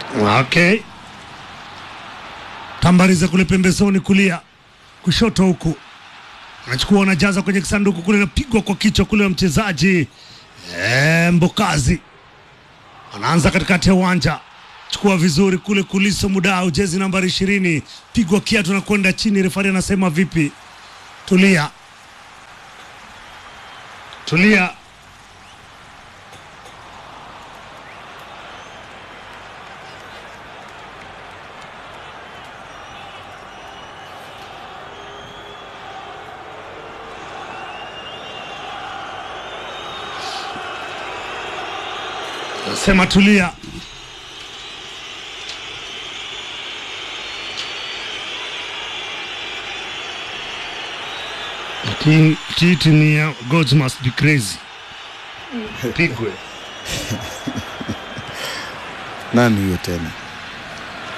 Okay. Tambariza kule pembezoni kulia kushoto huku anachukua anajaza kwenye kisanduku kule, napigwa kwa kichwa kule wa mchezaji e, Mbokazi anaanza katikati ya uwanja, chukua vizuri kule kuliso Mudau, jezi nambari ishirini, pigwa kiatu na kwenda chini. Refari anasema vipi? Tulia, tulia. Sema tulia. Lakini titi ni ya gods must be crazy. Pigwe. Nani huyo tena?